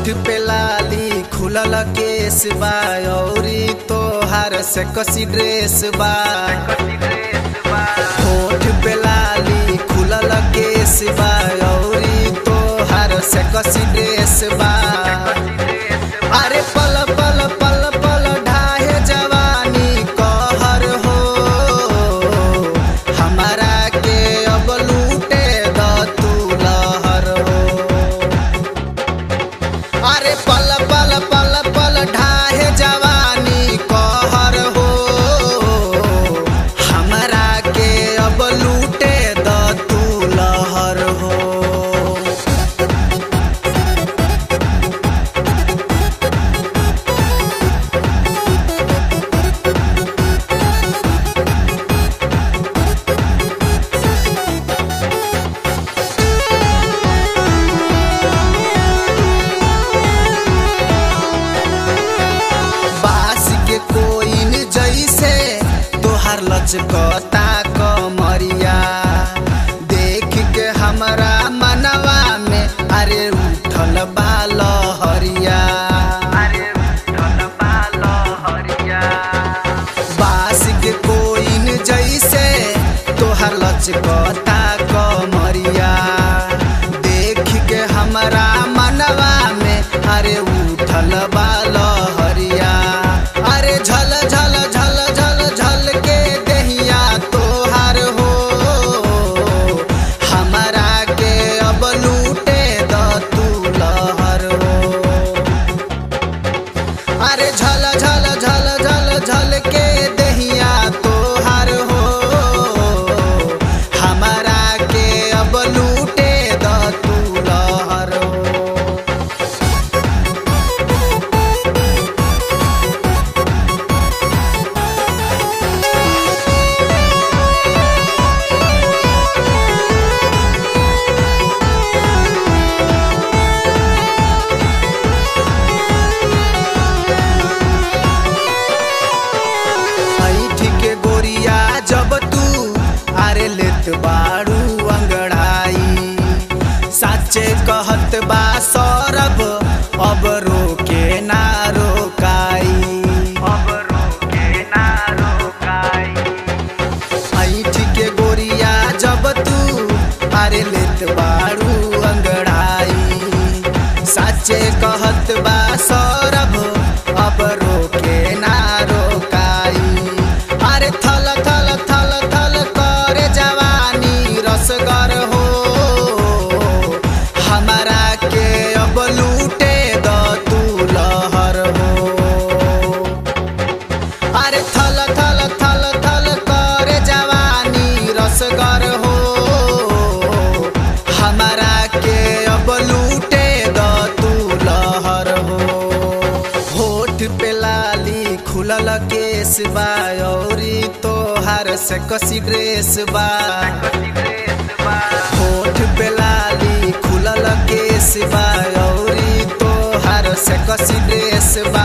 होठ पे लाली खुलल केस बा औरी तोहार से कसी ड्रेस बा होठ पे लाली खुलल केस बा औरी तोहार से कसी ड्रेस बा अरे पल पल पल पल ढाहे जवानी कहर हो हमारा के अब लूटे द तू लहर हो अरे पल पल पल पल ढाहे जवानी कहर हो हमरा के अब लूटे द तू लहर हो बास के कोइन जैसे तोहार लचकता कमरिया देख के हमरा मनवा में अरे उठल बाल हरिया बास के कोइन जैसे तोहार लचकता कमरिया देख के हमरा मनवा में अरे उठल बाल हरिया अरे झल झल झल झल झल के दहिया तोहार हो हमरा के अब लूटे द तू लहर हो अरे झल झल झल झल झल के दहिया तोहार हो हमारा के अब लूटे द तू लहर हो ऐठ के गोरिया जब तू आरे लेत बाड़ू अंगड़ाई साचे कहत बा सौरभ अब रोके ना रोकाई अब रोके ना रोकाई ऐठ के गोरिया जब तू आरे लेत बाड़ू अंगड़ाई साचे कहत बा सौरभ अब रोके ना रोकाई अरे थल थल थल थल करे जवानी रसगर हो हमारा के अब लूटे द तू लहर हो अरे थल थल थल थल करे जवानी रसगर हो हमारा के अब लूटे द तू लहर हो होठ पे लाली खुलल केस बा औरी तोहार से कसी ड्रेस बा होठ पे लाली खुलल केस बा औरी तोहार से कसी ड्रेस बा